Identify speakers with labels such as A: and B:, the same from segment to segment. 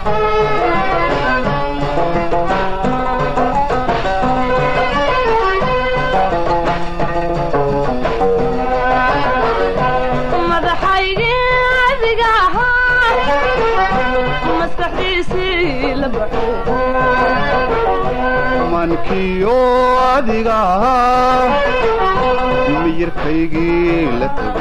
A: mankiyo adiga ahaa miyirkaygii la tago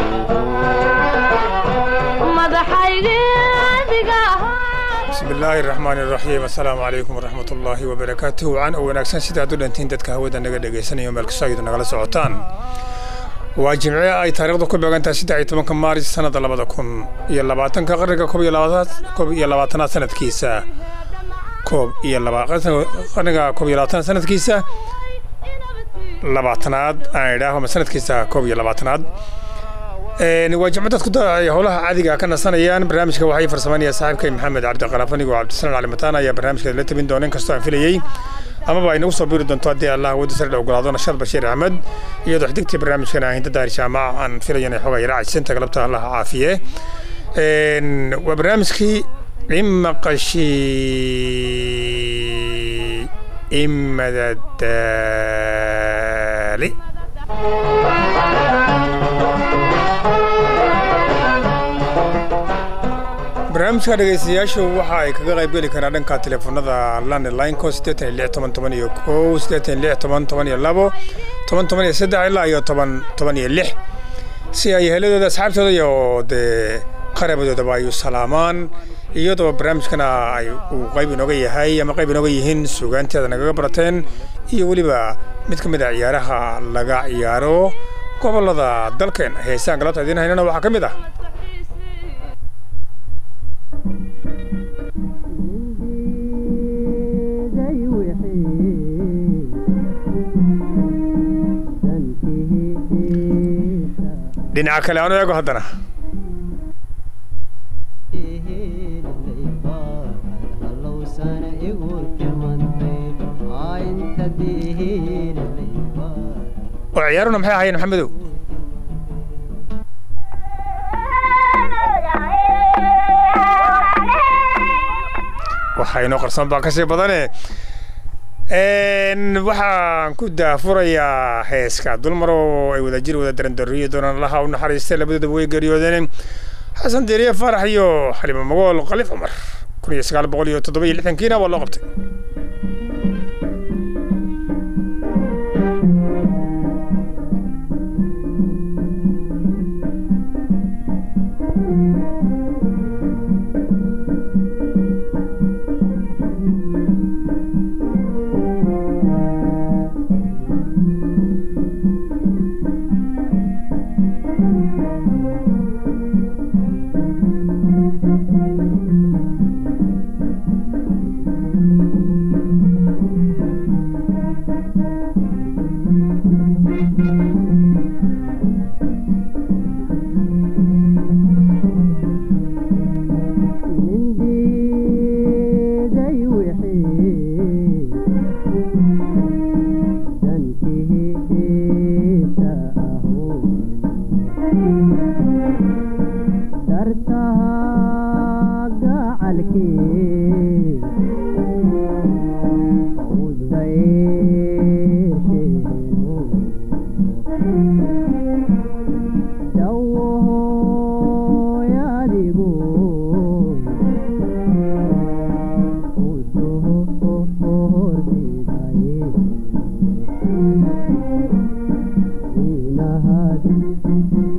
B: bismi illaahi raxmaan iraxiim assalaamu calaykum waraxmat ullaahi wabarakaatuh wacan oo wanaagsan sidaad u dhantiin dadka hawada naga dhegaysanayo meel kastoo aydu nagala socotaan waa jimce ay taariikhdu ku beegan tahay saddex iyo tobanka maaris sannada labada kun iyo labaatanka qarniga koob iyo labaatanaad koob iyo labaatanaad sanadkiisa koob iyo qarniga koob iyo labaatanaad sanadkiisa labaatanaad aan idhaaho ma sanadkiisa koob iyo labaatanaad waa jimco dadku ay howlaha caadiga ka nasanayaan barnaamijka waxay farsameynaya saaxiibkay maxamed cabdiqalaaf anigoo cabdisalaan calimataan ayaa barnaamijkeeda la tabin doona inkastoo aan filayey amaba ay nagu soo biiri doonto haddii allah wadda sare ogolaado nashaad bashiir axmed iyadoo xigtigtii barnaamijkan ah hinda daahir jaamac aan filayo inay xogaa yara cajisanta galabta allah caafiye waa barnaamijkii imaqashi imadadaali barnaamijka dhegaystayaashu waxa ay kaga qayb geli karaan dhanka teleefonada landlineko siddeetan iyo lix toban toban iyo kow siddeetan iyo lix toban toban iyo labo toban toban iyo saddex ilaa iyo toban toban iyo lix si ay heladooda asxaabtooda iyo dee qarabadoodaba ay u salaamaan iyadoo barnaamijkana ay uu qayb inooga yahay ama qayb inooga yihiin suugaanteeda nagaga barateen iyo weliba mid ka mid a ciyaaraha laga ciyaaro gobollada dalkeen heesaan galabta idiin haynana waxaa ka mid ah dhinaca kale aanu eego haddana oo ciyaaruna maxay ahaayeen maxamedow waxaa inoo qarsoon baa kasii badane waxaan ku daafurayaa heeska dulmar oo ay wadajir wada darandariyo doonaan laha u naxariistay labadoodaba way geeriyoodeen xasan deeriye faarax iyo xalimo magool khaliif cumar kun iyo sagaal boqol iyo toddoba iyo lixdankiina waa loo qabtay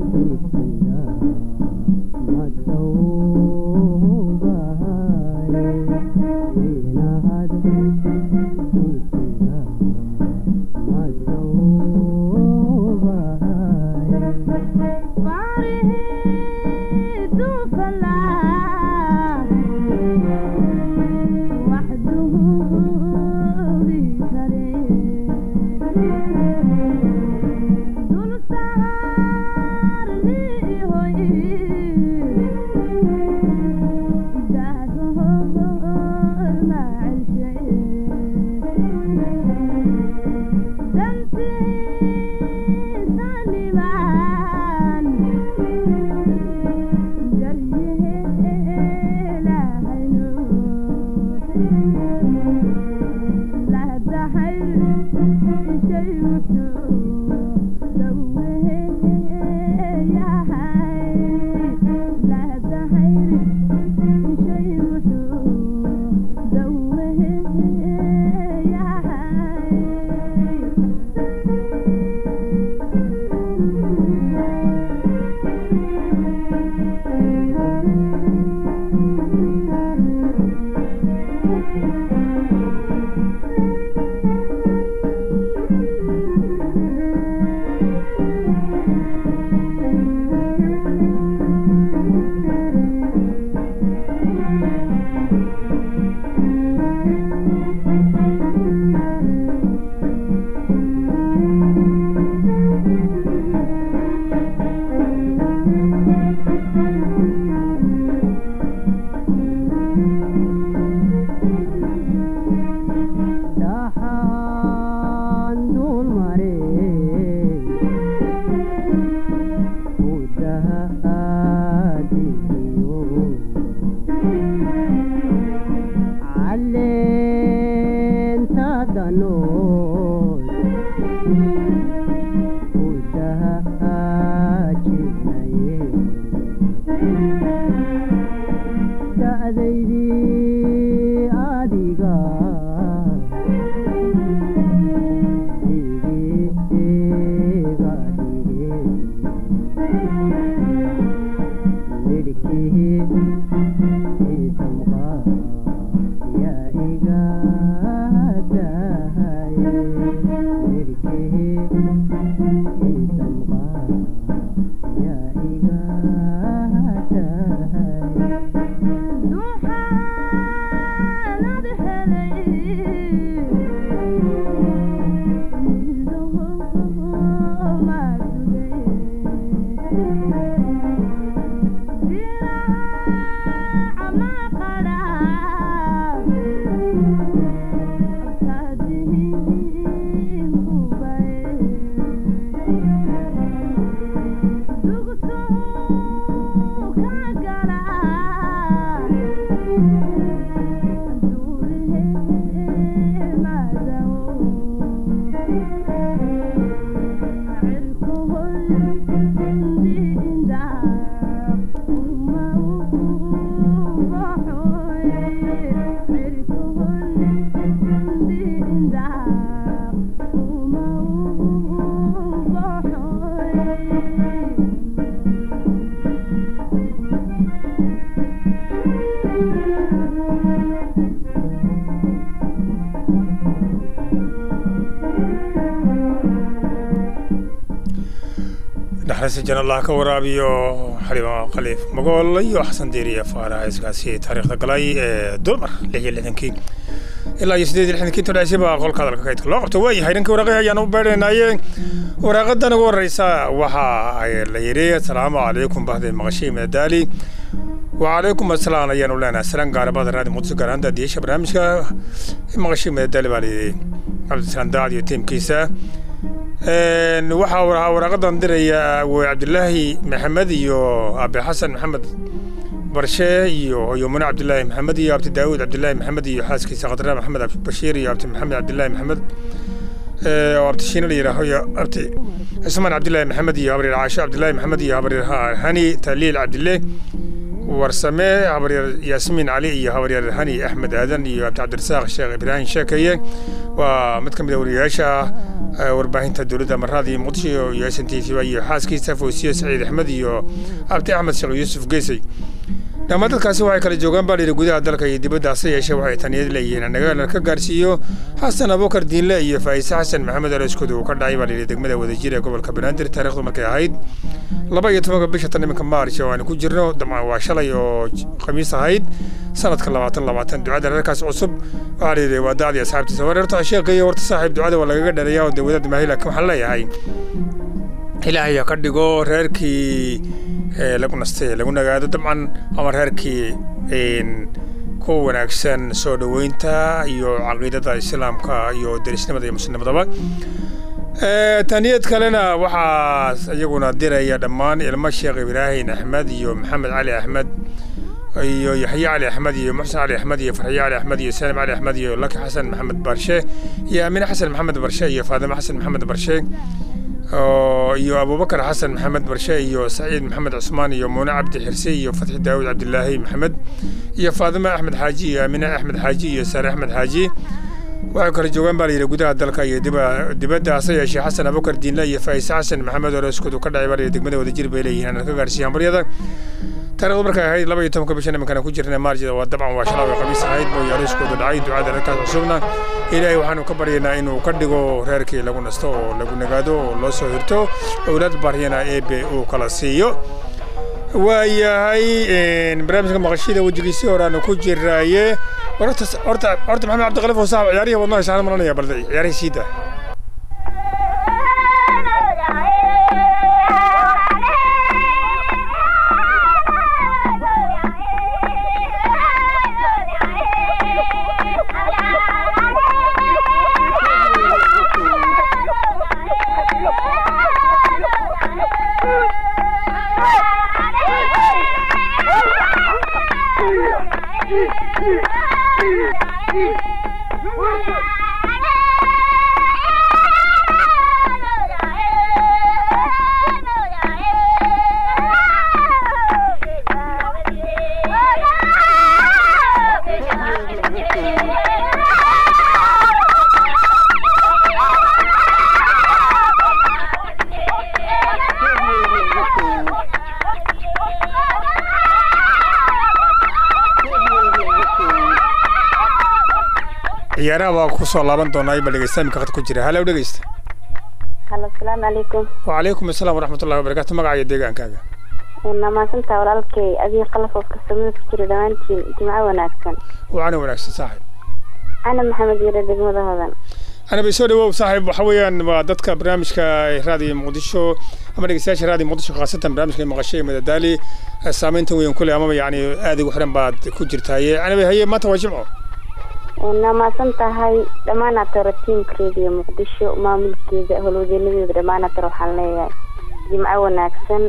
C: Thank you.
B: naxariista jan allah ka waraabiyo xalima khaliif magool iyo xasan diiriya faaraha iskaasi taariikhda galay ee dulmar lix iyo lixdankii ilaa iyo sideed iyo lixdankii todhacsi baa qolka hadalka kaydka loo qabto waayahay dhankii waraaqihii ayaan u beedhaynaye waraaqadan ugu horeysa waxa ay la yidhi asalaamu calaykum bahday maqashay madadaali وعليكم السلام ayaan u leenahay salaan gaarabada raadi muqdisho gaar ahaan daadiyaasha barnaamijka maqashay madadaali baa layidhi cabdisalaam daacad iyo tiimkiisa waxaa waraa waraaqadan diraya wey cabdilaahi maxamed iyo abe xasan maxamed barshe iyo iyo mune cabdilaahi maxamed iyo abti daawud cabdilaahi maxamed iyo xaaskiisa khadra maxamed bashiir iyo abti maxamed cabdilaahi maxamed oo abti shiina la yidhaaho iyo abti cismaan cabdilaahi maxamed iyo habaryar caasho cabdilaahi maxamed iyo habaryar hani taliil cabdille warsame habaryar yaasmiin cali iyo habaryar hani axmed aadan iyo abdi cabdirasaaq sheekh ibraahim sheekeye waa mid ka mid a wariyayaasha warbaahinta dowladda marada iyo muqdisho iyo s n t v iyo xaaskiisa foosiye saciid axmed iyo abdi axmed sheekh yuusuf geesey dhammaan dadkaasi waxay kala joogaan baa layidhi gudaha dalka iyo dibadda hase yeeshee waxay taniyad leeyihiin annaga ka gaarsiiyo xasan abubakar diinle iyo faa'ise xasan maxamed aleskooda uu ka dhacay baa layidhi degmada wadajir ee gobolka banaadir taarikhdu markay ahayd laba iyo tobanka bisha tan iminka maarch oo aan ku jirno dabcan waa shalay oo khamiis ahayd sanadka labaatan labaatan ducada reerkaas cusub waxaa layidhi waa dacdii asxaabtiisa wareerta sheekha iyo warta saaxiib ducada waa lagaga dharaya oo dawladda maahila waxaan leeyahay ilaahay ha ka dhigo reerkii lagu nastay lagu nagaado dabcan ama reerkii ku wanaagsan soo dhoweynta iyo caqiidada islaamka iyo derisnimada iyo muslimnimadaba taniyad kalena waxaa iyaguna diraya dhammaan ilmo sheekh ibraahim axmed iyo maxamed cali axmed iyo yaxye cali axmed iyo muxsen cali axmed iyo farxiye cali axmed iyo salim cali axmed iyo laki xasan maxamed barshe iyo amine xasan maxamed barshe iyo faadime xasan maxamed barshe iyo abubakar xasan maxamed barshe iyo saciid maxamed cusmaan iyo muune cabdi xirse iyo fatxi daawud cabdilaahi maxamed iyo faadime axmed xaaji iyo amine axmed xaaji iyo saare axmed xaaji waxay kala joogaan baa layidhi gudaha dalka iyo dibadda hase yeeshee xasan abubakar diinle iyo faa'ise xasan maxamed oo reeskoodu ka dhacay baa layidhi degmada wadajir bay leeyihiin aan ka gaarsiiyaan baryada taarikhdu markay ahayd laba iyo tobanka bishan iminkana ku jirna maarjida waa dabcan waa shalaawi khamiis ahayd buu yaariskoodu dhacay ducada reerkaas cusubna ilaahay waxaanu ka baryaynaa inuu ka dhigo reerkii lagu nasto oo lagu nagaado oo loo soo hirto owlaad baryana eebe uu kala siiyo waayahay barnaamijka maqashida wejigiisii horeaanu ku jiraaye horta horta horta maxamed cabdiqalif oo saaxib ciyaarihii wadno haysaan maranaya balde ciyaarihii siida ciyaaraha waa ku soo laaban doonaa ima dhegeysta imika khad ku jira halow dhegeysta
C: halo asalaamu calaykum
B: wacalaykum asalaam waraxmatullahi wabarakatu magaca iyo deegaankaaga
C: namaasantaa walaalkay adii qalafoof kastamada ku jira dhammaantiin jimco wanaagsan
B: waana wanaagsan saaxiib
C: ana maxamed yare degmada hodan
B: anaba soo dhawow saaxiib waxa weeyaan waa dadka barnaamijka raadiyo muqdisho ama dhegeystayaasha raadiyo muqdisho khaasatan barnaamijka maqashay madadaali saameyntan weyn kule amaba yacni aad ugu xiran baad ku jirtaaye anaba haye maanta waa jimco
C: namaasan tahay dhammaan ataro tiimka radio muqdisho maamulkeeda howlwadeenadeeda dhammaan ataro waxaan leeyahay jimco wanaagsan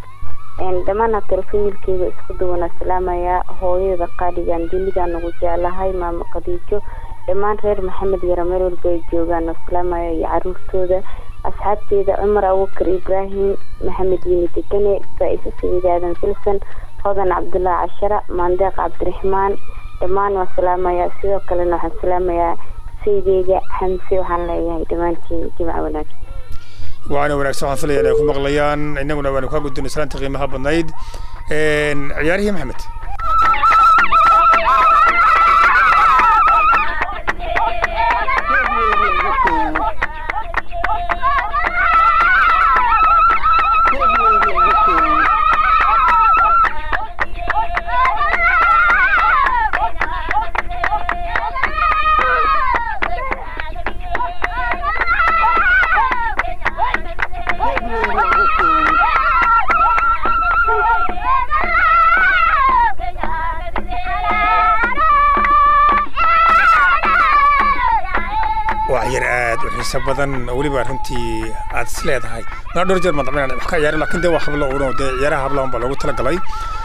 C: dhammaan ataro familkeeda isku duwana salaamayaa hooyada qaaligan dunidan ugu jeclahay maamo khadiijo dhammaan reer maxamed yaro meel walba ay joogaan oo salaamaya iyo caruurtooda asxaabteeda cumar abubakar ibraahim maxamed yini degane faa-ise saciid aadan filsan hodan cabdullah cashara maandeeq cabdiraxmaan dhammaan waa salaamayaa sidoo kalena waxaan salaamayaa saydeyga xamse waxaan leeyahay dhammaantiin jimco wanaagsan
B: waana wanaagsan waxaan filaya inay ku maqlayaan innaguna waanu kaa gudbinay salaanta qiimaha badnayd ciyaarihii maxamed xiiso badan oo weliba runtii aad is leedahay mana dhowr jeer madamina wax ka ciyaari laakiin dee waa hablo uun dee ciyaaraha hablahan baa loogu talagalay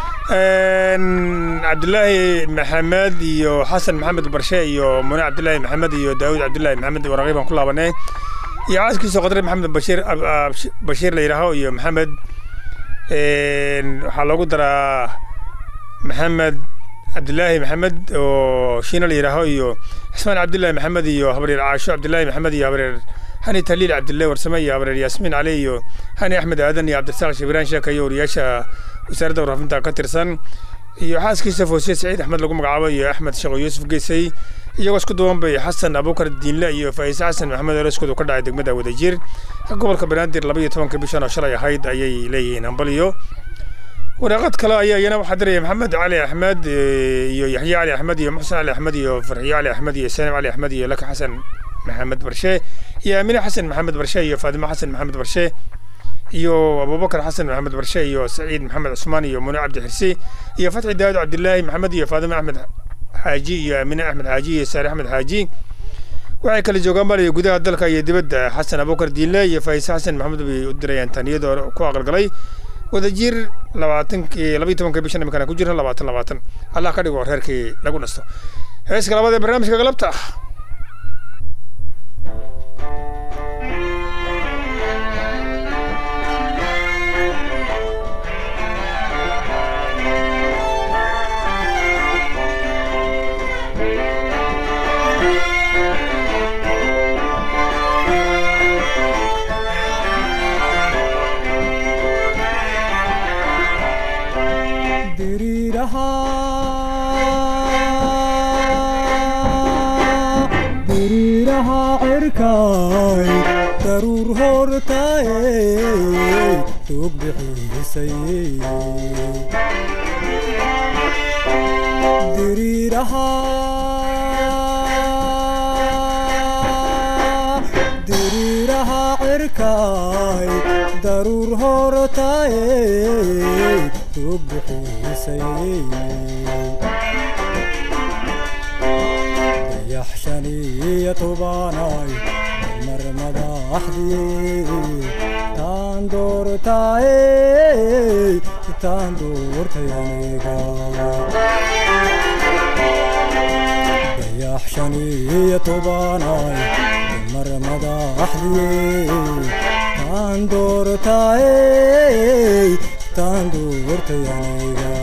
B: cabdilaahi maxamed iyo xasan maxamed barshe iyo mune cabdilaahi maxamed iyo daawud cabdilaahi maxamed waraqi baan ku laabanay iyo caaskiisa qadre maxamed bashiir bashiir la yidhaaho iyo maxamed waxaa loogu daraa maxamed cabdilaahi maxamed oo shiina la yidhaaho iyo xismaan cabdilaahi maxamed iyo habreer caasho cabdilaahi maxamed iyo habreer hani taliil cabdillahi warsame iyo habreer yaasmiin cali iyo hani axmed aadan iyo cabdisaaq shibiraan sheeka iyo wariyaasha wasaaradda warfaafinta ka tirsan iyo xaaskiisa foosiye saciid axmed lagu magacaabo iyo axmed sheekho yuusuf geysay iyagoo isku duwan bay xasan abuukar diinle iyo faaiise xasan maxamed oleskoodu ka dhacay degmada wadajir gobolka banaadir laba iyo tobanka bishan oo shalay ahayd ayay leeyihiin hambaliyo waraaqad kale ayaa iyana waxaa diraya maxamed cali axmed iyo yaxye cali axmed iyo muxsen cali axmed iyo farxiyo cali axmed iyo sanim cali axmed iyo laka xasan maxamed barshe iyo aamine xasan maxamed barshe iyo faadimo xasan maxamed barshe iyo abubakar xasan maxamed barshe iyo saciid maxamed cusmaan iyo mune cabdi xirsi iyo fatxi daawud cabdilaahi maxamed iyo faadimo axmed xaaji iyo aamine axmed xaaji iyo saare axmed xaaji waxay kala joogaan baliya gudaha dalka iyo dibadda xasan abubakar diinle iyo faaiise xasan maxamed bay u dirayaan taniyadoo ku aqalgalay wadajir labaatankii labayo tobanka bishan imikana ku jira labaatan labaatan allah ka dhigo reerkii lagu nasto heeska labaad ee barnaamijka galabta
D: diriiraha cirkay daruur hortaye tog bixisay diriiraha diriiraha cirkay daruur hortaye tog bixisay yaxshaniya tubaanay mar madaxdii taan doortaaye taan doortay aniga dayaxshaniya tubaanay mar madaxdii taan doortaaye taan doortay aniga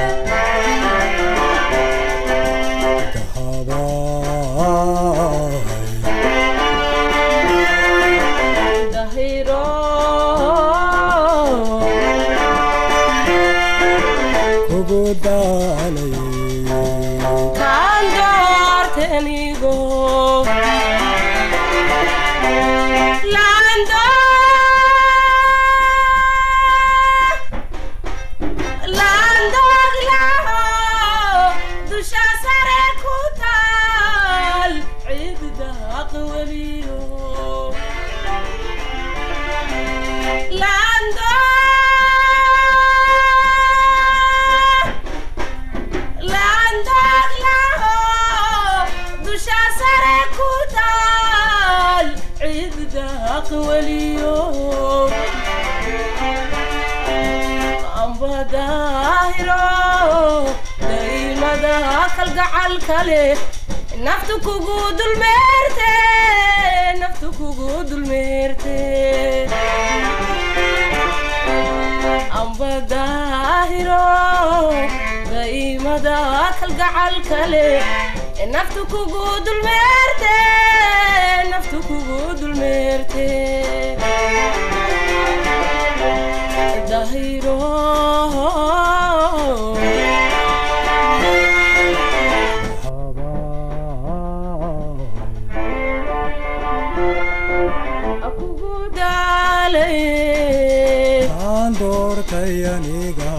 E: naftu kugu dulmeerte naftu kugu dulmeerte amba daahiro daimada kalgacal kale naftu kugu dulmeerte naftu kugu dulmeerte dahiro
D: taan doortay aniga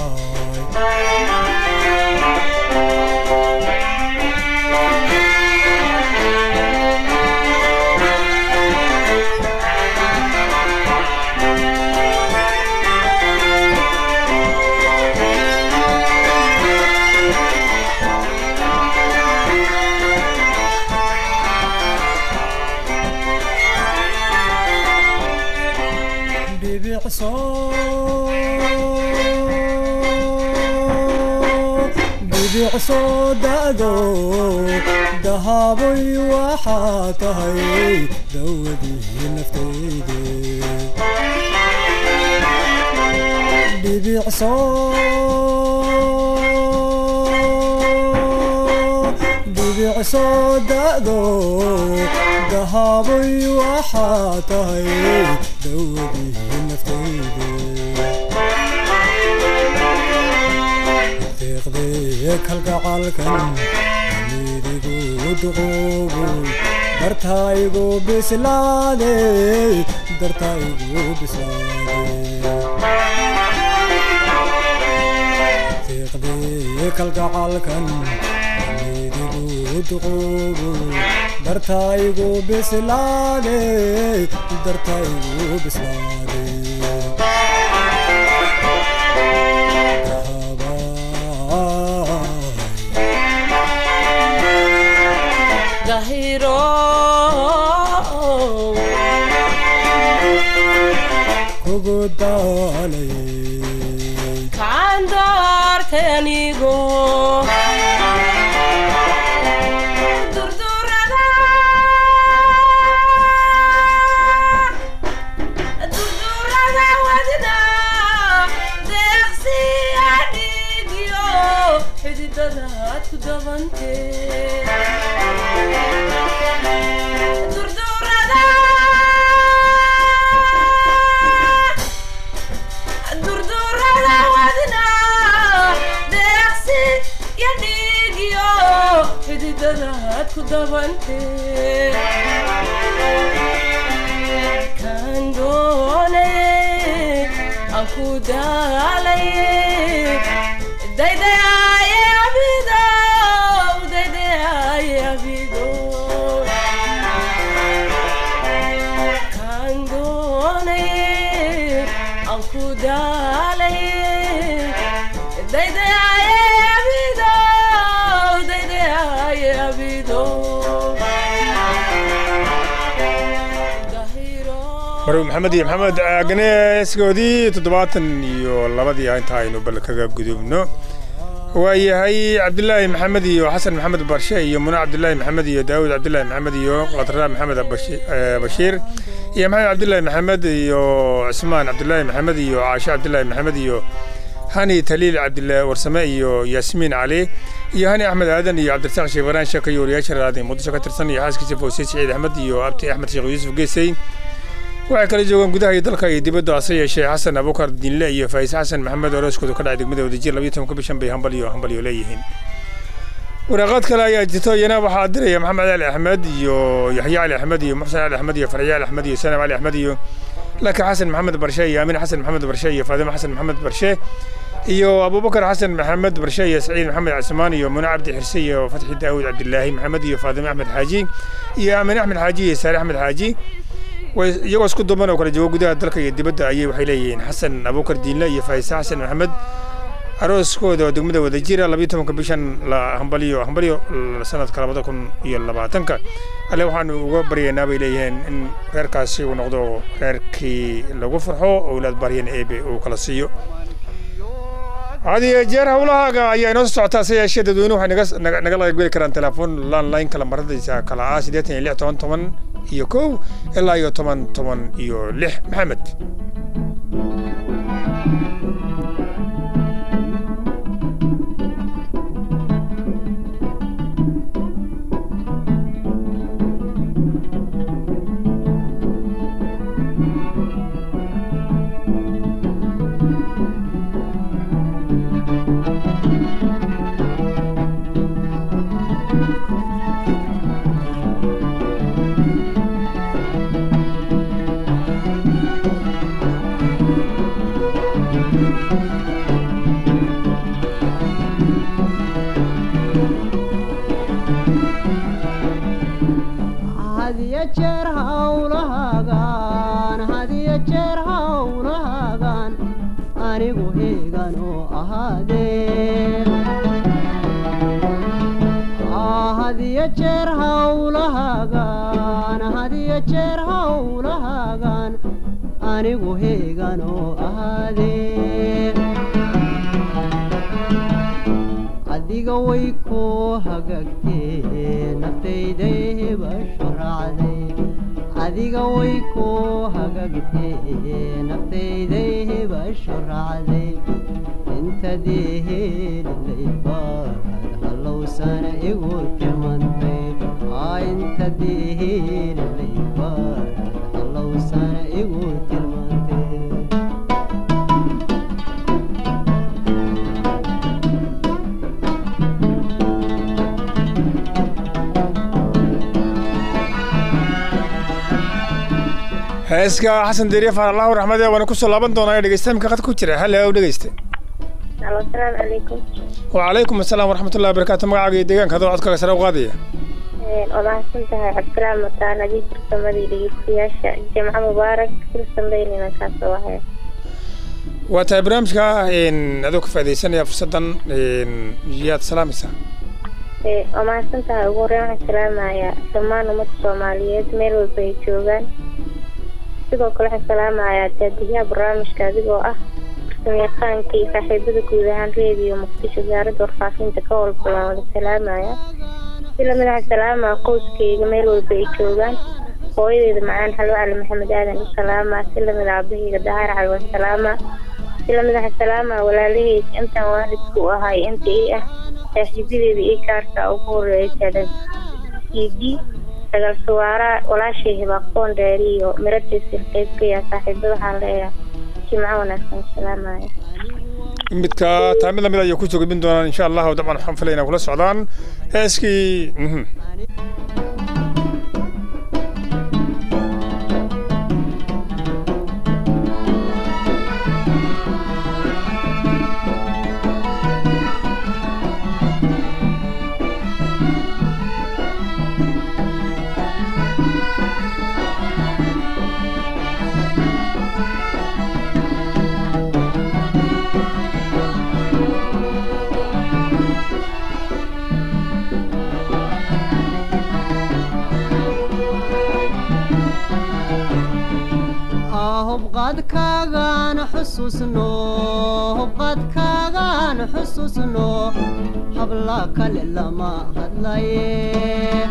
D: dhibic soo da'do dahaabay waxaa tahay dawadii naftayde dhibic soo dhibic soo da'do dahaabay waxaa tahay dawadii naftayde deeqdee kalgacalkan midigu duqoobu dartaygu bislaade dartaygu bislaade deeqdee kalgacalkan midigu duqoobu dartaygu bislaade dartaygu bislaade
E: gahiro
D: kugu daalay
E: kaan doortay anigo durdurada durdurada wadida deeqsi adhigiyo xididadaad ku dabante durdurada durdurada wadina deeqsi iyo dhiigiyo xididadaad ku dabante kan doonaye aan ku daalaye daydayaaye abidow daydayaaye abidow kan doonaye aan ku daalaye daydayaaye abidow daydayaaye abidow Gahiro.
B: marwe maxamed iyo maxamed agneeskoodii toddobaatan iyo labadii ah inta aynu bal kaga gudubno waayahay cabdilaahi maxamed iyo xasan maxamed barshe iyo mune cabdilaahi maxamed iyo daawud cabdilaahi maxamed iyo qadra maxamed Bashi- eh, bashiir iyo maxamed cabdilaahi maxamed iyo cismaan cabdilaahi maxamed iyo caashe cabdilaahi maxamed iyo hani taliil cabdilaahi warsame iyo yaasmiin cali iyo hani axmed aadan iyo cabdirasaaq sheekh baraan sheeka iyo wariyaasha raadin muqdisho ka tirsan iyo xaaskiisa fawsiye siciid axmed iyo abti axmed sheekh yuusuf geesey waxay kala joogaan gudaha iyo dalka iyo dibadda hase yeeshee xasan abukar dinle iyo faais xasan maxamed orooskooda ka dhacay degmada wadajir labiyo tobanka bishan bay hambal iyo hambal iyo leeyihiin waraaqaad kale ayaa jirto iyana waxaa diraya maxamed cali axmed iyo yaxya cali axmed iyo muxsen cali axmed iyo farxiye cali axmed iyo sanam cali axmed iyo laka xasan maxamed barshe iyo aamin xasan maxamed barshe iyo faadimo xasan maxamed barshe iyo abubakar xasan maxamed barshe iyo saciid maxamed cismaan iyo mune cabdi xirse iyo fatxi daawud cabdilaahi maxamed iyo faadimo axmed xaaji iyo aamin axmed xaaji iyo saare axmed xaaji way iyagoo isku duban oo kala jooga gudaha dalka iyo dibadda ayay waxay leeyihiin xasan abubakar diinle iyo faisa xasan maxamed arooskooda oo degmada wadajira labiyo tobanka bishan la hambaliyo hambaliyo sanadka labada kun iyo labaatanka alle waxaanu uga baryaynaa bay leeyihiin in reerkaasi uu noqdo reerkii lagu farxo owlaad baryan eebe uu kala siiyo had iyo jeer howlahaaga ayaa inoo soo socotaa se yeeshee dadweynuhu waxay naga naga nagala qaybgeli karaan telefoon landline kala maradiisa kala ah siddeetan iyo lix toban toban iyo kow ilaa iyo toban toban iyo lix maxamed
F: hadiyo jeer hawlahaagaan hadiyo jeer hawlahaagaan anigu heegan oo ahaadee hadiyo jeer hawlahaagaan hadiyo jeer hawlahaagaan anigu heeganoo ahaadee adiga way ku hagaagtee naftayday hebashu raacday adiga way ku hagaagtee naftayday hebashu raacday intadii helilayd baad hallowsana igu tilmantay aa intadii helilayd baad hallowsana igu tilmantay
B: heeska xasan deriye faan allahu raxmade waana kusoo laaban doonaa ee dhegeysta imka qad ku jira hal ow dhegeyste
C: alo asalaamu calaykum
B: wacalaykum asalaam waraxmatullahi wabarakaatu magacaaga iyo deegaanka adoo codkaaga sare u qaadaya
C: waa mahadsan tahay cabdisalaam mataan adii fursamadii dhegeystayaasha jimco mubaarak fursanbaynina kaasoo wahaya
B: waa tahay barnaamijka adoo ka faaidaysanaya fursaddan yaad salaamaysaa
C: waa mahadsan tahay ugu horreyn waxaan salaamayaa dhammaan ummadda soomaaliyeed meel walba ay joogaan sidoo kale waxaan salaamayaa daadiyaha barnaamijka adigoo ah farsamayaqaanka iyo saaxiibada guud ahaan reediyo muqdisho wasaaradda warfaafinta ka walba waan wada salaamaya si lamid waxaan salaamaa qoyskayga meel walba ay joogaan hooyadeeda macaan xalwo cali maxamed aadan u salaamaa si lamid aabahayga dahaar cali waan salaamaa si lamid waxaan salaamaa walaalahayga intaan waalidka u ahay inta ii ah saaxiibadeeda ii gaarka ugu horeeya taadan cd dagaal suwaara walaashay hibaaqoon dheeri iyo miradiisa qaybkaya saaxiibada waxaan leeyahay jimco wanaagsan salaamaya
B: midka taamid lamid ayay kusoo gudbin doonaan insha allahu dabcan waxaan filaya inay kula socdaan heeskii mhm.
F: hubqaadkaagaan xusuusno hubqaadkaagaan xusuusno habla kale lama hadlaye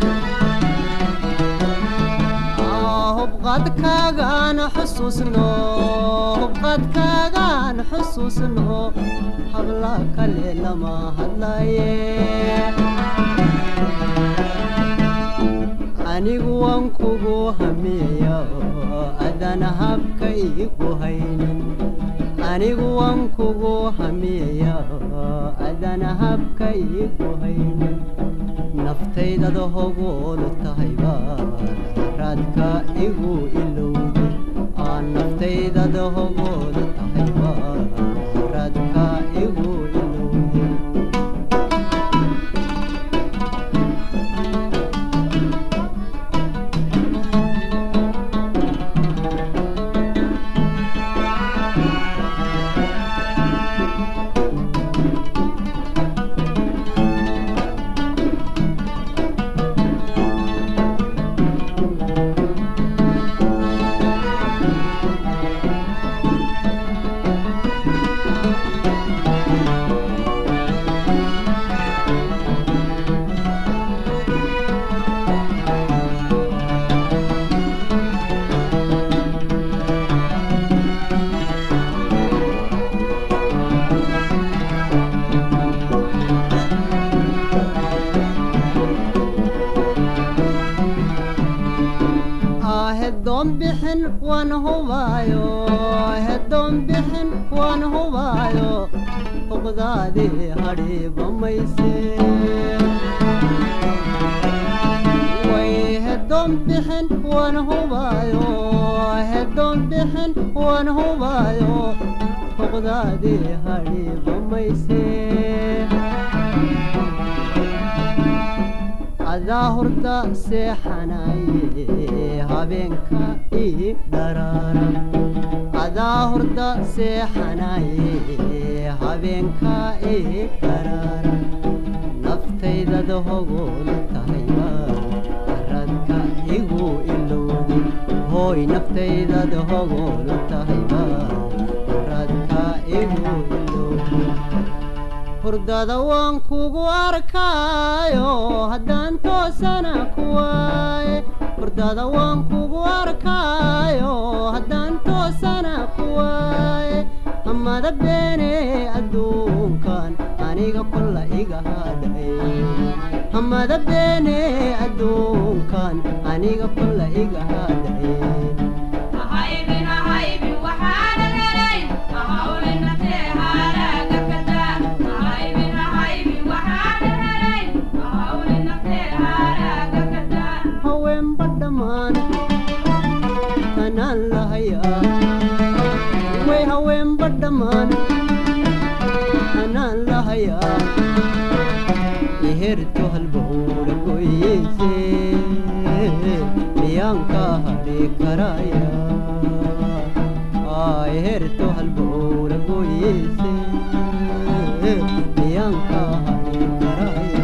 F: hubqaadkaagaan xusuusno hubqaadkaagaan xusuusno habla kale lama hadlaye anigu waan kugu hamiya adana habka igu haynin anigu waan kugu hamiya adana habka igu haynin naftaydada hogoolu tahayba raadka igu ilowde aan naftaydada hogoolu tahayba raadka igu ilowde heddoon bixin waan hubaayo heddoon bixin waan hubaayo huqdaadii hadhiiba mayse way heddoon bixin waan hubaayo heddoon bixin waan hubaayo huqdaadii hadhiiba mayse adaa hurda seexanaye habeenka ii dharaara adaa hurda seexanaye habeenka ii dharaara naftaydada hogoolu tahayba radka igu ilowde hooy naftaydad hogoolu tahayba radka igu ilowday hurdada waan kugu arkaayo haddaan toosana ku waaye hurdada waan kugu arkaayo haddaan toosana ku waaye hamada beene adduunkan aniga kolla iga hadhay hamada beene adduunkan aniga kolla iga hadhay haweenba dhammaan tanaan lahayaa way haweenba dhammaan tanaan lahayaa iherto halbowra goyeyse miyaan ka hadhi karaya iherto halbowra goyeyse miyaan ka hadhi karaya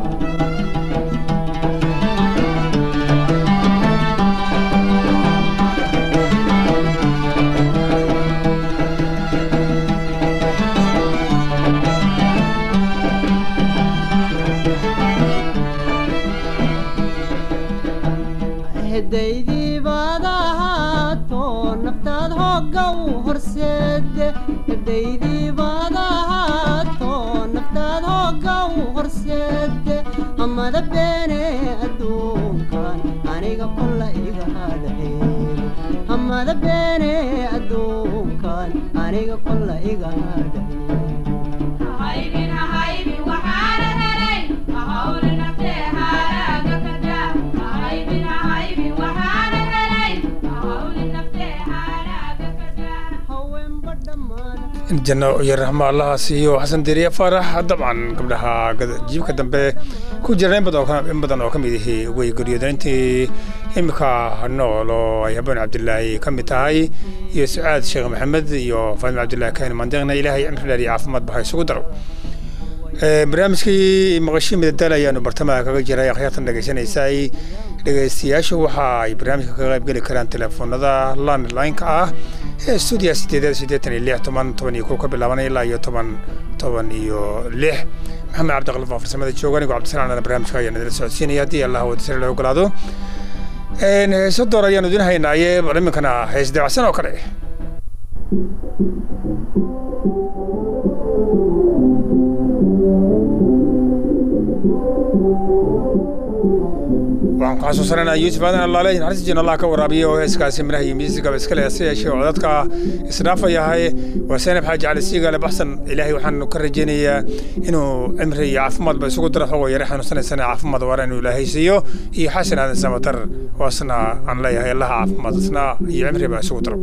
F: hedaydii baad ahaato naftaad hogga u horseede hedaydii baad ahaato naftaad hogga u horseede hamada beene adduunkan aniga kolla iga hadhay hamada beene adduunkan aniga kolla iga hadhay haweenba dhammaan
B: janno iyo raxmo allaha siiyo xasan deriya faarax dabcan gabdhaha gad- jiibka dambe ku jira in badan oo ka- in badan oo ka mid ihi way geryoodan intii imika nool oo ay habeen cabdilaahi ka mid tahay iyo sucaad sheekh maxamed iyo faadima cabdilaahi kahin mandeeqna ilaahay cimri dheer iyo caafimaad baha isugu daro Ee, barnaamijkii maqashii midadaal ayaanu bartamaha kaga jiray akhyaartan dhegaysanaysay dhegaystayaashu waxa ay barnaamijka kaga qaybgeli karaan telefoonada landline-ka ah ee stuudiya sideedaad siddeetan iyo lix toban toban iyo kow ka bilaabanaya ilaa iyo toban toban iyo lix maxamed cabdiqalif oo farsamada jooga anigo cabdisalaam barnaamijka ayaan idila socodsiinaya haddii allah wadasare la ogolaado Een, heeso door ayaanu idin haynaaye bal iminkana hees dabacsan oo kale waxaan ku xasuusananaa yuusuf aadan allaale naxariistiin allah ka waraabiya oo heeskaasi miraha iyo miisigaba iska leh se yeeshee oo codadka isdhaafayahay waa seenab xaaji cali siigale baxsan ilaahay waxaan ka rajaynayaa inuu cimri iyo caafimaadba isugu daro xogoo yare xanuunsanaysana caafimaad waara inuu ilaahay siiyo iyo xasan aadan samatar waasna aan leeyahay allaha caafimaad isna iyo cimriba isugu daro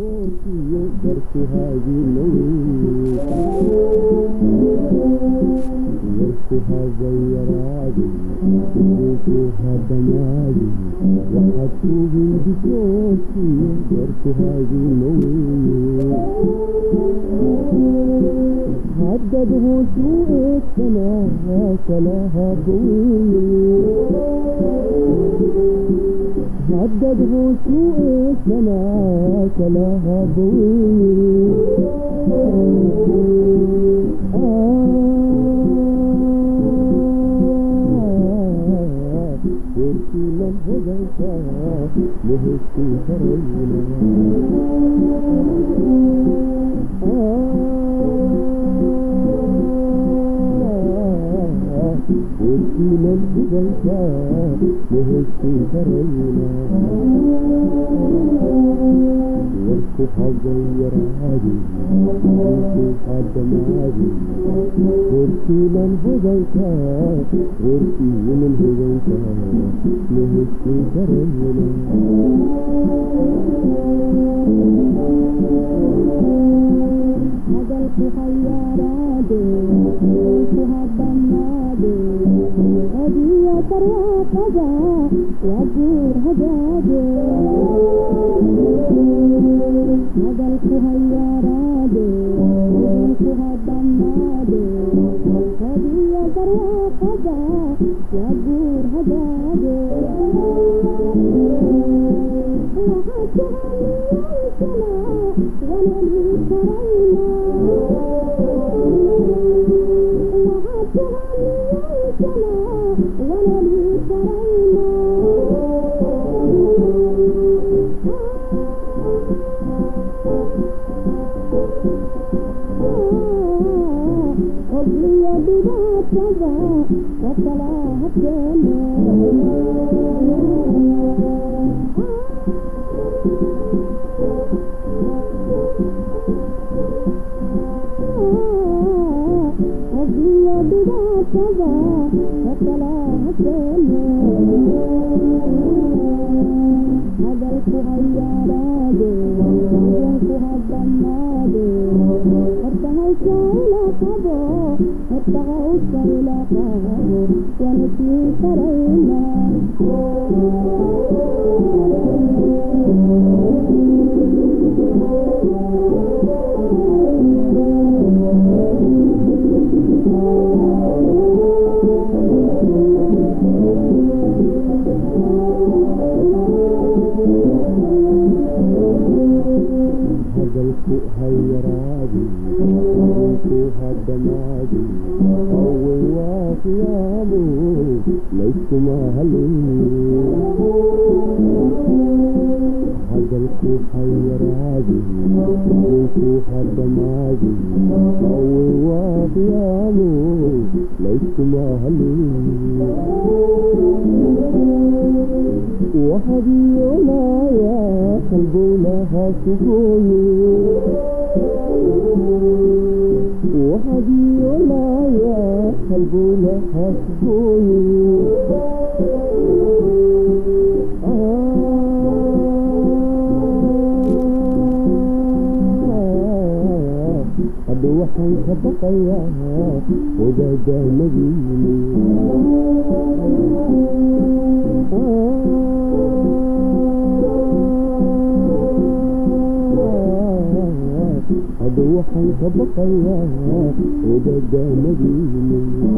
G: Thank you. hadalku hayaraadi hadalku hadamaadi awey waa qiyaamu layskuma halin hadalku hayaraadi hadalku hadamaadi awey waa qiyaamu layskuma halin وحديولايا قلبولها سجوني وحديولايا قلبولها سجوني hadda waxaan ka baqayaa wadaadaamadiini hadda waxaan ka baqayaa wadaadaamadiini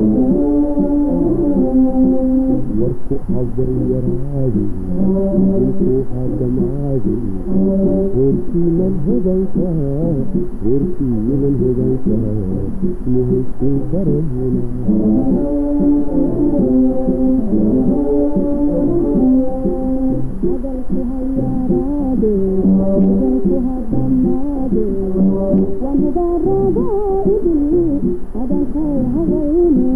G: warku habar yaraadi warku hadamaadi warkiinan hodanka warkiinan hodanka muhaysin karahuna hadalku hayaraade hadalku hadamaade waan hubaarada idin hadalku hawayne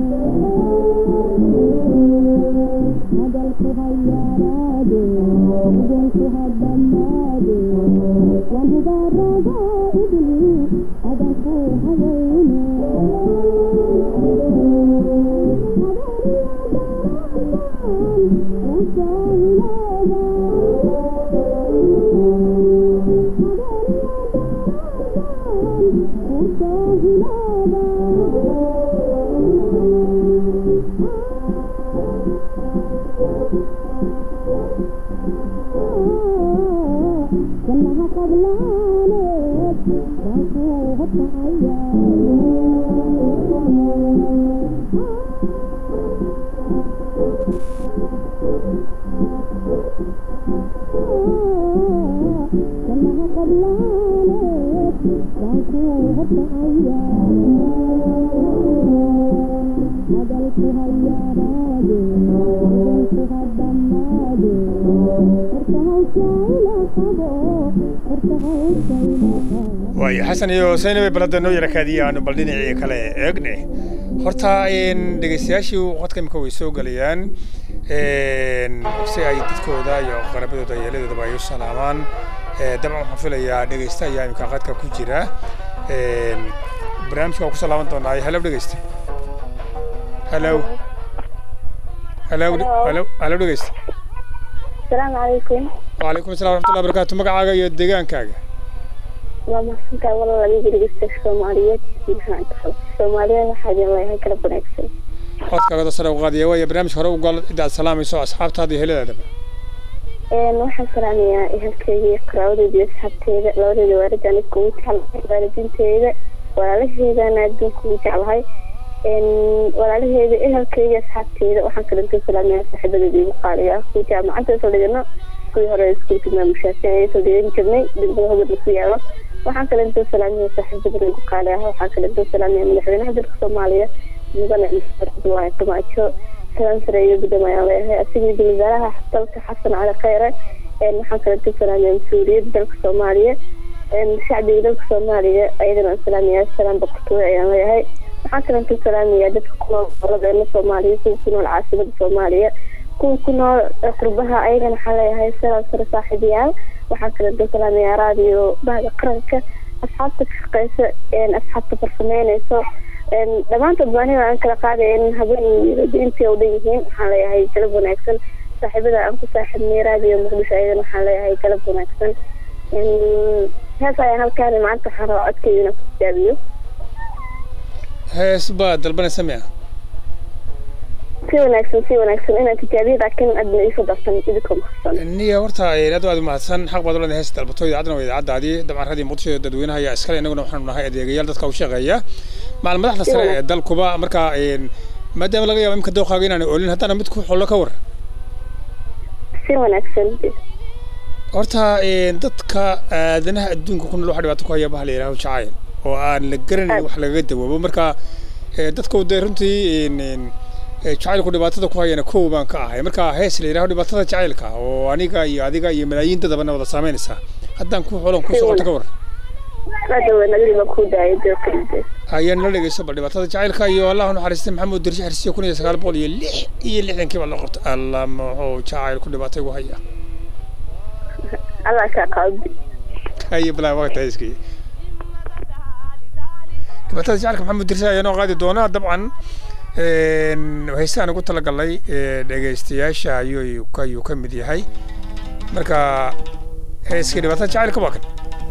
G: hadalku hayaraade hadalku hadamaade waan hubaarada idin hadalku hawayne كلها قبلانك باكو كلها قبلانك باكو hadalku hayaraade hadalku hadamaade horta hawshayla qabo horta hawshayla qabo
B: waayo xasan iyo saynabay balada noo yara kaadiya aanu bal dhinacii kale eegne horta een, dhegeystayaashii qodka imika way soo gelayaan een, si ay dadkooda iyo qarabadooda iyo eeladoodaba ay u salaamaan Ee, dabcan waxaan filayaa dhegeysta ayaa imika qadka ku jira Een, barnaamijka waan ku salaaman doonaa halow dhegeysta halow halow halow halow dhegeysta
C: asalaamu calaykum
B: وعليكم السلام ورحمة الله وبركاته magacaaga iyo deegaankaaga
C: waa mahadsantahay walaal adiga dhegeysta soomaaliyeed maxaan tahay soomaaliyeed waxaa idin leeyahay kala wanaagsan
B: codkaaga sare u qaadiya waaya barnaamijka hore u gal cidaad salaamayso asxaabtaada iyo heladaadaba
C: Een, waxaan salaamayaa ehelkeyga iyo qaraabadeeda iyo asxaabteeda labadeeda waalid aan iskugu jeclahay waalidiinteeda walaalaheedana adduunka ugu jeclahay Een, walaalaheeda ehelkeyga iyo asxaabteeda waxaan kalento salaamayaa saaxiibadeeda igu qaaliga ah kuwa jaamacadda soo dhigano kuwii hore iskuulka maamushaaseen ee soo dhigan jirnay degmada hobad laku yaalo waxaan kalento salaamayaa saaxiibadana igu qaali ah waxaan kalento salaamayaa madaxweynaha dalka soomaaliya mudane mr abdullaahi farmaajo salaan sare iyo guddoom ayaan leeyahay asigii dul wasaaraha dalka xasan cali khayre een, waxaan kalento salaamayaa mas-uuliyadda dalka soomaaliya een, shacbiga dalka soomaaliya ayadana aan salaamayaa salaan boqortooyo ayaan leeyahay waxaa kalan ka salaamayaa dadka ku nool gobolladeena soomaaliya kuwa ku nool caasimada soomaaliya kuwa ku nool qurbaha ayagana waxaa leeyahay salaam sare saaxiibayaal waxaa kalan ka salaamayaa raadiyo bahda qaranka asxaabta ka shaqeysa asxaabta farsameyneyso dhammaantood ba aniga aan kala qaadayn habeen intii u dhan yihiin waxaan leeyahay galab wanaagsan saaxiibada aan ku saaxiibnay raadiyo muqdisho ayagana waxaan leeyahay galab wanaagsan hees ayaan halkaan maanta waxaan rabaa codkeyga inaan ku tijaabiyo
B: hees baad dalbanaysa miya
C: si wanaagsan si wanaagsan inaan tijaabiyo laakiin aadna iiso darsan idinkoo mahadsan
B: niya horta aad aad mahadsan xaq baad uleedahay hees dalbato idaacadana waa idaacadaadii dabcan raadii muqdisho dadweynaha ayaa iskale innaguna waxaanu nahay adeegayaal dadka u shaqeeya macal madaxda sare ee dalkuba marka maadaama laga yaabo imka dooqaaga inaan olin haddana mid ku xollo ka war
C: si wanaagsan
B: horta dadka aadanaha adduunka ku nool waxa dhibaato ku haya baha la yidhaaho jacayl oo aan la garanayn wax lagaga dawoobo marka dadka dee runtii jacaylku dhibaatada ku hayana kow baan ka ahay marka hees la yidhaho dhibaatada jacaylka oo aniga iyo adiga iyo malaayiin dadabana wada saameynaysaa haddaan ku xolan ku socoto ka war ayaa nala dhegeyso bal dhibaatada jacaylka iyo allah naxariistay maxamed dirshe xirsiyo kun iyo sagaal boqol iyo lix iyo lixdankii baa loo qabtay allah muxuu jacaylku dhibaato igu haya
C: allah kaa qalbi
B: haye balaa waqti hayskii dhibaatada jacaylka maxamed dirshe ayaa noo qaadi doonaa dabcan heystaan ugu talagalay dhegeystayaasha ayuu ayuu ka mid yahay marka heeskii dhibaatada jacaylka waa kan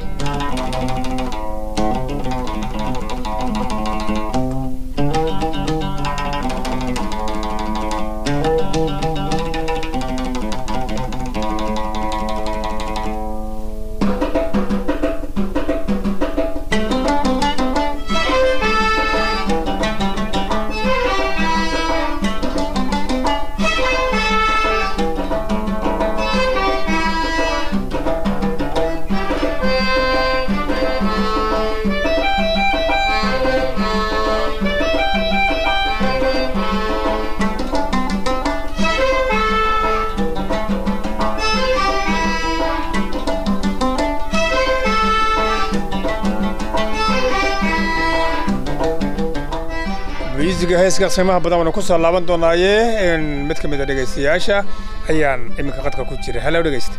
B: musiga heeskaas qiimaha badan waana ku soo laaban doonaaye mid ka mid a dhegeystayaasha ayaan iminka qadka ku jira hallo dhegeysta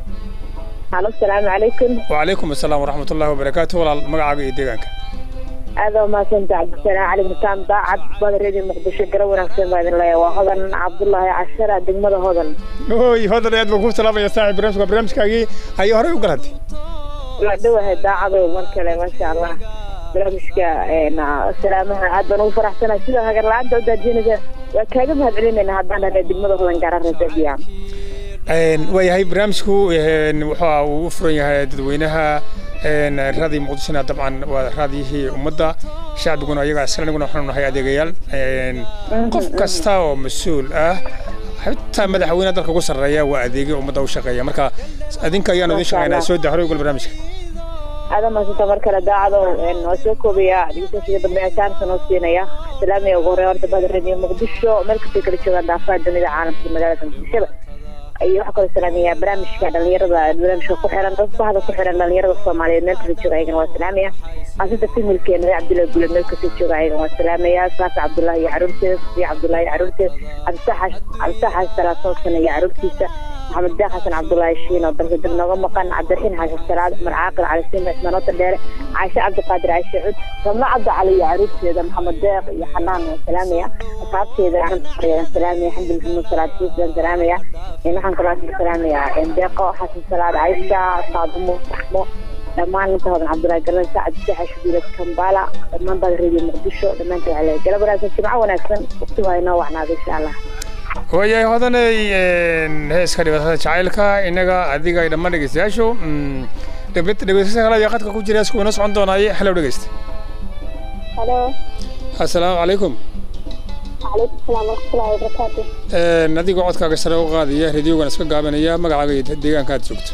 C: halo asalaamu calaykum
B: wacalaykum asalaam waraxmat ullahi wabarakaatu walaal magacaaga iyo deegaanka
C: aad waa mahadsanta cabdisanaa cali mutaan daacad badaredi muqdisho gara wanaagsan baa idin leeya waa hodan cabdullaahi cashara degmada hodan
B: oy hodan aad baan kuu salaamaya saaxib barnaamijka barnaamijkaagii ayay horey u galantay
C: waa dhowahay daacadow mar kale maasha allah barnaamijka salaamaha aad baan ugu faraxsanahay sida hagar la-aanta u daajinaysa waa kaaga mahad celinayna haddaan dhahay degmada hodan gaara resebiya
B: waayahay barnaamijku wuxuu uu u furan yahay dadweynaha raadii muqdishona dabcan waa raadiyihii ummadda shacbiguna ayagaa isla aniguna waxaanu nahay adeegayaal qof kasta oo mas-uul ah xitaa madaxweynaha dalka ugu sarreeya waa adeegay ummadda u shaqeeya marka adinka ayaanu idin shaqeynaa soo daa horey ugal barnaamijka
C: aada maasanta mar kale daacado waa soo koobaya dhegeystayaashiga dambe asaarsan oo siinaya salaamiya ugu horreya horta bahda radio muqdisho meel kastay kala joogaan daafaha dunida caalamka magaalada muqdishada iyo waxaa kaloo salaamaya barnaamijka dhalinyarada barnaamijka ku xiran dad bahda ku xiran dhalinyarada soomaaliyeed meel kasta jooga ayagana waa salaamaya qaasada familkeena reer cabdullahi gule meel kasta jooga ayagana waa salaamaya saafi cabdullahi iyo caruurteeda sufiya cabdullahi iyo caruurteeda cabdisaaxash cabdisaaxash salaatoon sana iyo caruurtiisa maxamed deeq xasan cabdullaahi shiin oo dalka dib nooga maqan cabdiraxiin xasan salaad cumar caaqil cali sima ismaanoota dheere caashe cabdiqaadir caashe cud ramla cabdi cali iyo caruurteeda maxamed deeq iyo xanaan waa salaamaya asxaabteeda aan salaamaya xamdi maxamuud salaad fiisdan salaamaya waxaan kaloo salaamayaa deeqo xasan salaad caysha saadumo saxmo dhammaan inta hodan cabdullaahi galan sacad saxa shubiilad kambala dhammaan baad radio muqdisho dhammaantood waxaa leeyahay galab wanaagsan jimco wanaagsan waqti waa inoo wacnaada insha allah
B: waayahay hodanay heeska dhibaatada jacaylka innaga adiga ay dhammaan dhegeystayaashu dhegeystayaasha kale ayaa qadka ku jira heesku inoo socon doonaaye hallow dhegeysta
C: halo
B: assalaamu calaykum
C: calaykum salaam waraxmatullahi wabarakaatu
B: adigoo codkaaga sare u qaadaya radiogan iska gaabanaya magacaaga iyo deegaanka aad joogto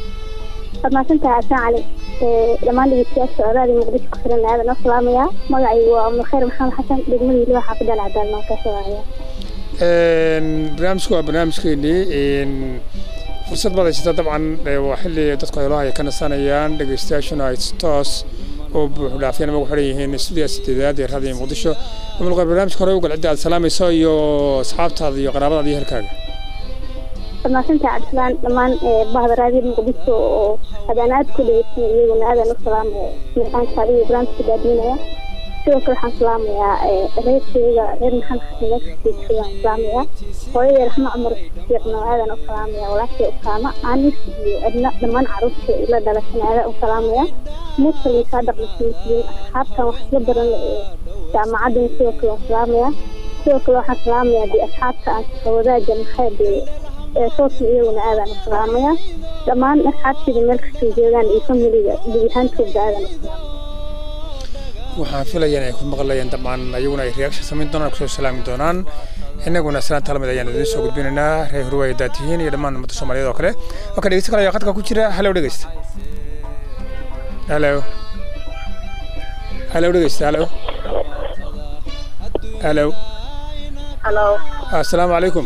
C: waad mahadsantahay asaan cali dhammaan dhegeystayaasha oraadi muqdisho ku filan aadan noo salaamaya magacaygu waa umulkhayr maxamed xasan degmadii liba xaafida alcadaal maan ka sooaya
B: barnaamijku waa barnaamijkeenii fursad baad haysataa dabcan waa xilli dadku heloha ay ka nasanayaan dhegeystayaashuna ay toos oo buux dhaafyana magu xidhan yihiin studiya sideedaad ee raadiyo muqdisho umulqa barnaamijka hore ugal cidda aad salaamayso iyo asxaabtaada iyo qaraabadaada iyo herkaaga
C: wanaagsantahay cabdisalaan dhammaan bahda raadiyo muqdisho oo hadaan aad ku dhegeysan iyaguna aadaan u salaamaya miiqaankaada iyo barnaamijka daadinaya sidoo kale waxaan salaamayaa reerkeyga reer maxamed xasan mexico waan salaamayaa hooyadee raxmo cumar fiiqna aadaan u salaamaya walaashii usaama anis iyo edna dhammaan caruurta ila dhalashan aadaan u salaamaya mursal iyo saadaq masmuuliyiin asxaabtan wax isla baran ee jaamacaddan sidoo kale waan salaamayaa sidoo kale waxaan salaamayaa dee asxaabta aan wadaaga maxay dee ee soosna iyaguna aadaan u salaamayaa dhammaan asxaabteyda meel kastay joogaan iyo familiga gudahaantooda aadaan u salaamaya
B: waxaan filayaa inay ku maqlayaan dhammaan ayaguna ay reaction samayn doonaan kusoo salaami doonaan innaguna salaanta lamid ayaan idiin soo gudbinaynaa reer hurwaaya daatihiin iyo dhammaan ummadda soomaaliyeed oo kale marka dhegeysta kale ayaa khadka ku jira halow dhegeysta halo halow dhegeysta halo halo
C: halo
B: assalaamu calaykum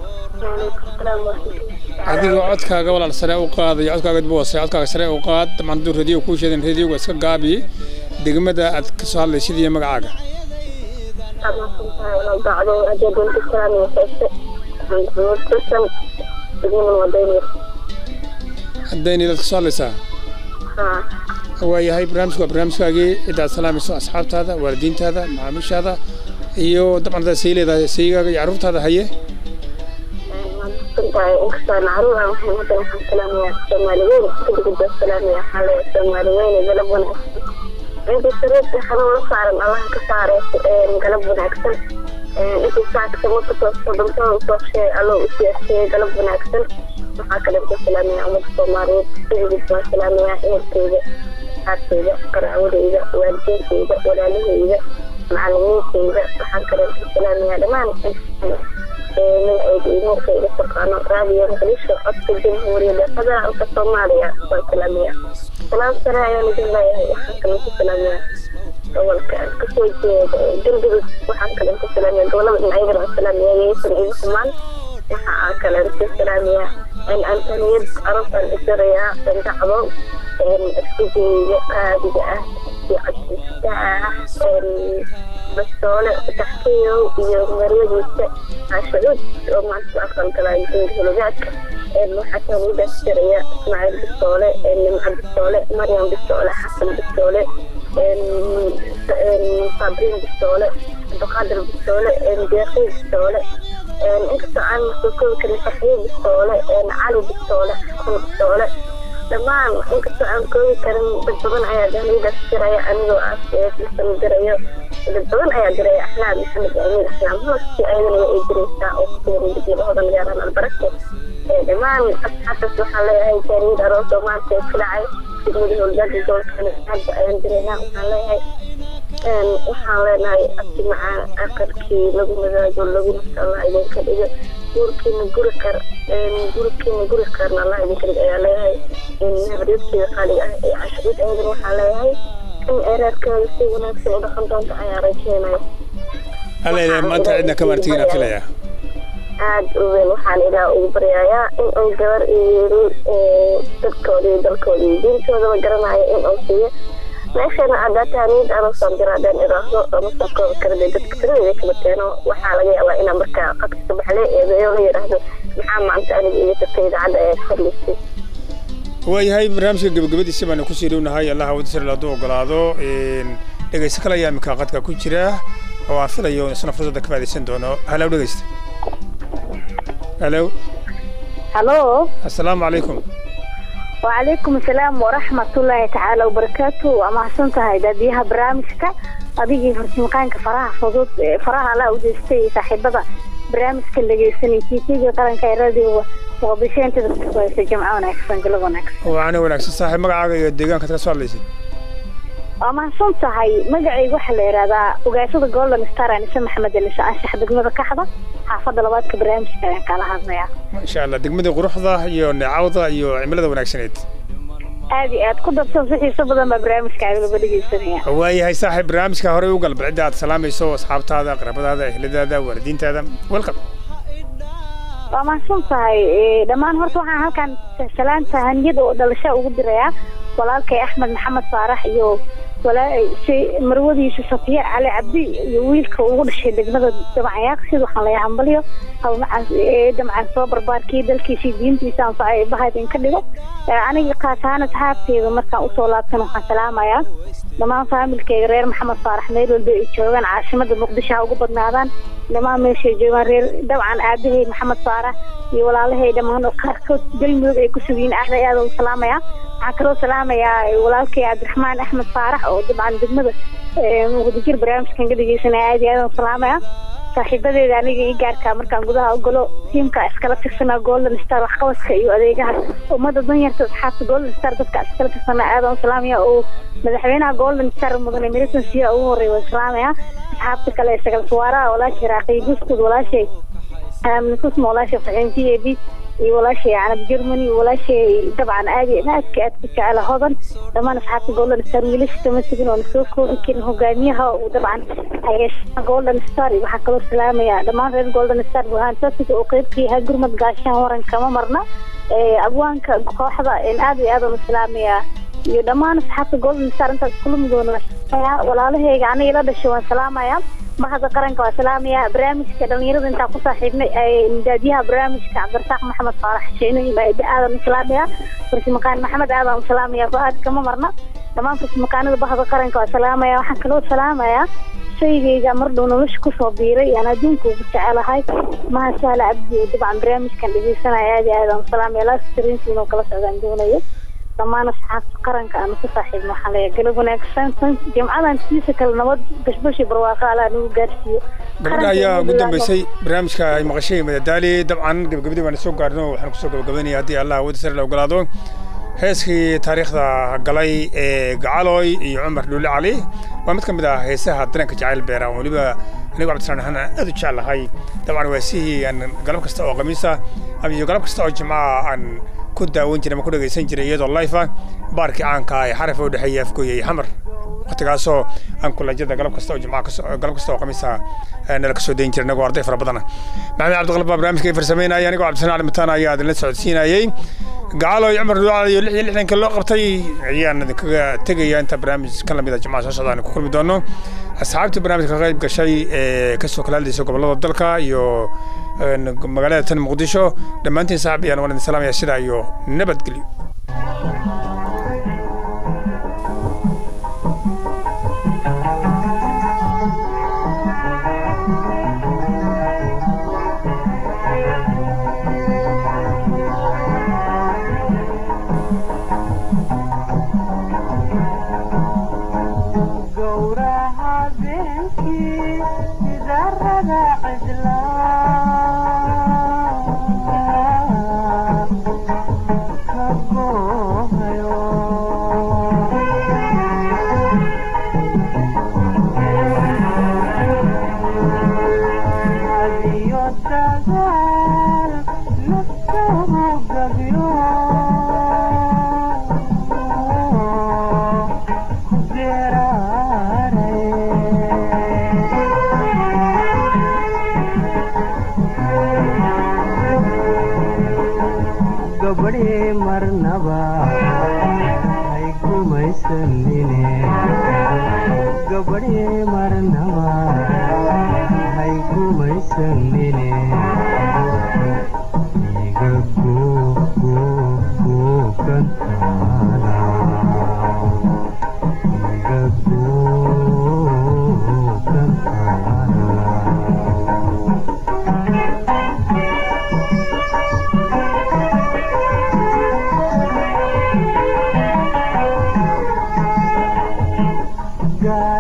B: adigoo codkaaga walaal sare u qaadaya codkaaga dib u hoosey codkaaga sare u qaad dhammaan hadduu radiyo kuu sheedan radiyoga iska gaabi degmada aad ka soo hadlaysid iyo magacaaga haddayni dad ka soo hadlaysaa waayahay barnaamijku waa barnaamijkaagii ciddaad salaamayso asxaabtaada waalidiintaada macaamiishaada iyo dabcan hadaad sii leedahay saygaaga iyo carruurtaada haye
C: inkastoo macruuf ah waxaan hadda waxaan salaamayaa soomaali weyn kadib baa salaamaya xale soomaali weyne galab wanaagsan intii sariirta xanuun la saaran allaha ka saareyso galab wanaagsan intii saacka marka soo dhintada usoo sheegay alloo u siyaasiyey galab wanaagsan waxaa kale ka salaamaya ummadda soomaaliyeed kadib baan salaamayaa ehelkeyda asxaabteyda qaraawadeyda waalidiinteyda walaalaheyda macalimiinteyda waxaan kale ka salaamayaa dhammaan magacayga taqaano raadiyo muqdisho codka jamhuuriyadda federaalka soomaaliya waan salaamaya salaam sare ayaan idin leeyahay waxaan kale ku salaamaya gobolka aan kasoo jeeda galgudug waxaan kale ku salaamaya gobolada dhinacyada aan salaamaya yeysan igu xumaan waxa aan kale ku salaamaya in antaniyad arabtaan isirayaa dacdo istigeyga qaadiga ah iyo cabdistaax bastoole taxkiyow iyo maryadiisa cashacuud oo maanta aqal galay hulugaadka waxaa kaloo daasiraya ismaaciil bistoole nimco bistoole maryam bistoole xasan bistoole sabriin bistoole abdulqaadir bistoole deeqi bistoole inkastoo aan soo koobi karin farxiyo bistoole cali bistoole xasan bistoole dhammaan inkastoo aan koobi karin dad badan ayaa dahliidaas diraya anigoo ah lasan dirayo dad badan ayaa diraya axlaam maxamed amiin axlaam hooskii ayadana waa ay diraysaa oo kusugan degmada magaalada albarake dhammaan asxaabtaas waxaan leeyahay jaariyad aroos oo maanta ka dhacay degmada howlgada gobolka hadda ayaan diraynaa waxaan leeyahay waxaan leenahay abti macaan aqalkii lagu madaago lagu nasta allah idinka dhigo guurkiina guri kar gurikiina guri karna allah idinka dhigo ayaa leeyahay habaryadkeeda qaaliga ah ee cashuud ayadana waxaan leeyahay in ereerkeeda si wanaagsan u dhaqan doonta ayaa rajeynaya
B: alla maanta cidna ka martigina filaya
C: aada u weyn waxaan ilaah ugu baryayaa in uu gabar iyo wiil dadkooda iyo dalkooda iyo diintoodaba garanayo in uu siiyo meeshana adaataaniyad aroosaan diraadeen iraahdo lama soo koobi kara dee dadka tiradeeda kala teeno waxaa laga yaabaa inaa markaa qadka subaxle eedayo la yidhaahdo maxaa maanta aniga iyo dadka idaacadda ayaad hadlaysay
B: waayahay barnaamijka gabagabadiisa baanu kusii dhownahay allah wadisir hadduu ogolaado dhegeysto kale ayaa iminka qadka ku jira oo aan filayo isna fursadda ka faa'idaysan doono halow dhegeysta halow
C: halo
B: assalaamu calaykum
C: وعليكم السلام ورحمة الله تعالى وبركاته وما سنتها داديها برامجك أديجي فرسمقانك فراها فضوط فراها لا ودستي صاحبة برامجك اللي جيسني كيتيجي قرن كيرادي وقضيشين تدرس في جمعة ونكسن قلب ونكسن
B: waana wanaagsan saaxiib magacaaga iyo deegaankaad ka soo hadlaysid
C: وما سنتها مقعي وحل إرادة وقايسة جولدن ستار أنسة محمد اللي سأنشح دقمة كحضة حافظة لبادك برامجك يعني قال هذا
B: insha allah degmada quruxda iyo neecawda iyo cimilada wanaagsaneed
C: aad iyo aad ku darsan si xiiso badan baa barnaamijkaaga laga dhegeysanaya
B: waayahay saaxiib barnaamijka horey u gal bal cidda aad salaamayso asxaabtaada qaraabadaada ehladaada waalidiintaada welcome
C: waa mahadsan tahay dhammaan horta waxaan halkan salaanta haniyada oo dhalasho ugu dirayaa walaalkay axmed maxamed faarax iyo walaa marwadiisa safiya cali cabdi iyo wiilka ugu dhashay degmada damcayaaq sida waxaan leeyahay hambalyo hawmacaas damcaan soo barbaarkii dalkiisii diintiisa anfacay bahad in ka dhigo aniga kaas ahaan asxaabteeda markaan usoo laabtan waxaan salaamayaa dhammaan faamilkeyga reer maxamed faarax meel walba ay joogaan caasimada muqdisho ha ugu badnaadaan dhammaan meeshay joogaan reer dabcan aabahey maxamed faarax iyo walaalahay dhammaan oo qaarkood galmudug ay ku sugiyiin aad ay aad u salaamaya waxaan kaloo salaamayaa walaalkay cabdiraxmaan axmed faarax oo dabcan degmada muqdijir barnaamijkan ka dhegeysanaya aad iyo aad u salaamaya saaxiibadeeda aniga ii gaarkaa markaan gudaha ogolo tiimka iskala tirsanaa golden star waxqabadka iyo adeegaha ummada danyarta asxaabta golden star dadka iskala tirsanaa aadaan u salaamaya oo madaxweynaha golden star mudane meriton siya ugu horreeya waan salaamaya asxaabta kale ee sagal suwaaraha walaashay raaqiy guskud walaashay aaminsusma walaashay faxin g a b iyo walaashay canab germany walaashay dabcan aad iyo aadka aad ku jecela hodan dhammaan asxaabta golden star wiilasha kama tegin oo nasoo koobi karin hogaamiyaha uu dabcan hayeeshaa golden star iyo waxaa kaloo salaamaya dhammaan reer golden star burhaan sasiga oo qeyb ka yahay gurmad gaashaan waran kama marna abwaanka kooxda aad iyo aad u salaamaya iyo dhammaan asxaabta golden star intaas kulmi doona walaalahayga aniga la dhashay waan salaamaya bahda qaranka waa salaamaya barnaamijka dhalinyarada intaan ku saaxiibnay midaadiyaha barnaamijka cabdirasaaq maxamed faarax sheeno aadan u salaamaya farsimaqaan maxamed aadan u salaamaya go-aad kama marna dhammaan farsimaqaanada bahda qaranka waa salaamaya waxaan kaloo salaamaya shaygayga mar dhow nolosha kusoo biiray aan adduunka ugu jecelahay mahashaale cabdi dabcan barnaamijkan dhegeysanaya aad iyo aadaan u salaamaya laastariinsi inuu kala socdaan doonayo dhammaan asxaabta qaranka aanu ku saaxiibno waxaan leeyahay galab wanaagsan jimcadan siisa kale nabad bashbashi barwaaqo alaa nagu gaarsiiyo
B: gabadha ayaa ugu dambeysay barnaamijka ay maqashay madadaali dabcan gabagabadii baan soo gaarno waxaan kusoo gabagabaynaya haddii allah awoodda sare la ogolaado heeskii taariikhda galay ee gacaloy iyo cumar dhuule cali waa mid ka mid ah heesaha dareenka jacayl beera oo weliba anigu cabdislaan ahaan aan aad u jeclahay dabcan waa sihii aan galab kasta oo khamiisa iyo galab kasta oo jimcaha aan ku daawan jiray ama ku dhegaysan jiray iyadoo life ah baarkii caanka ee xaraf u dhexeeya afgooya iyo xamar waqtigaasoo aan kulajada galab kasta oo jimcaha kasoo galab kasta oo khamiisa nala kasoo dayn jiray anagoo arday fara badana maxamed cabdiqalab baa barnaamijka farsameynaya anigoo cabdisanaan cali mataan ayaa idinla socodsiinayey gacalo iyo cumar duucada iyo lix iyo lixdanka loo qabtay ayaan idinkaga tegaya inta barnaamij kan lamid a jimcaha soo socda aan ku kulmi doono asxaabtii barnaamijka ka qayb gashay ee kasoo kala hadlaysa gobollada dalka iyo magaalada tan muqdisho dhammaantiin saaxib ayaan waan idin salaamaya sidaa iyo nabadgelyo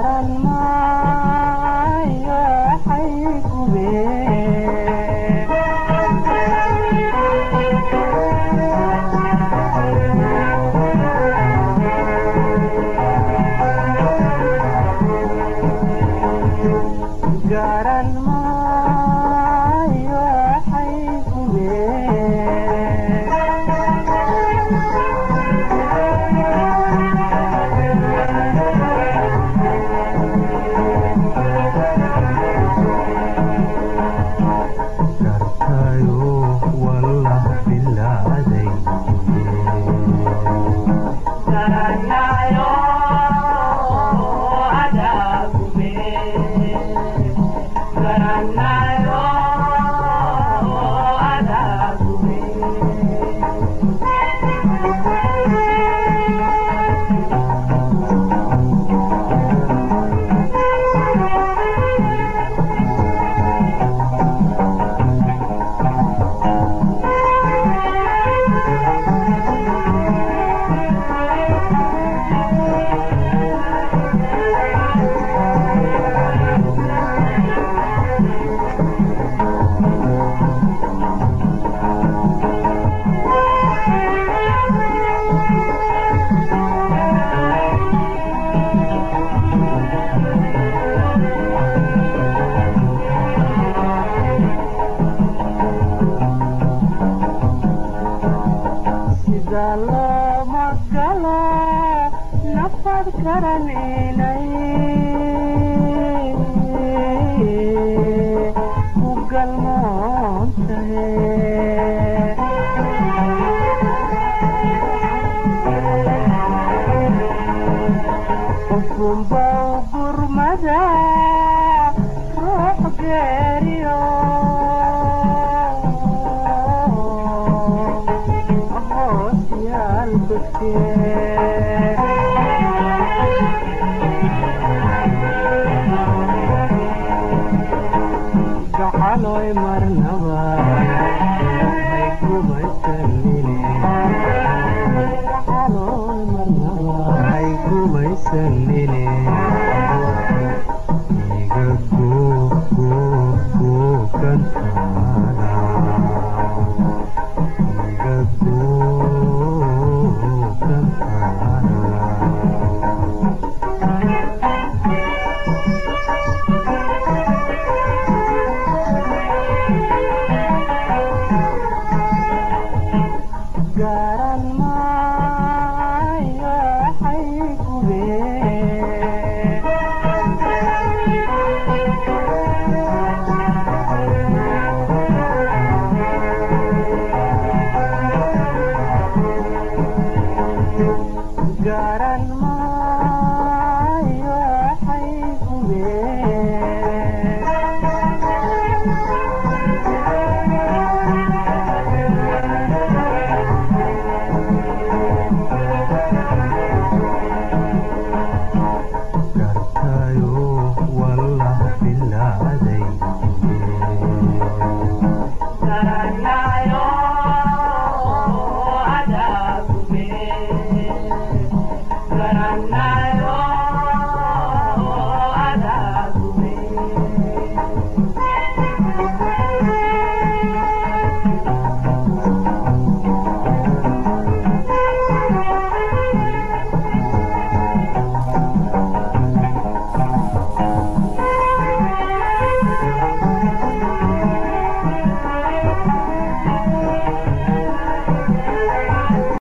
F: garan maayo xaykube galooma galo nafad garaninay ku galmoontahe ufunbow gurmada ruux geeriyo hoos yaal gacaloy marnaba hay kumaysanine gacaloy marnaba hay kumaysanine iga goo goo goo kantaana iga goo kantaana garan ma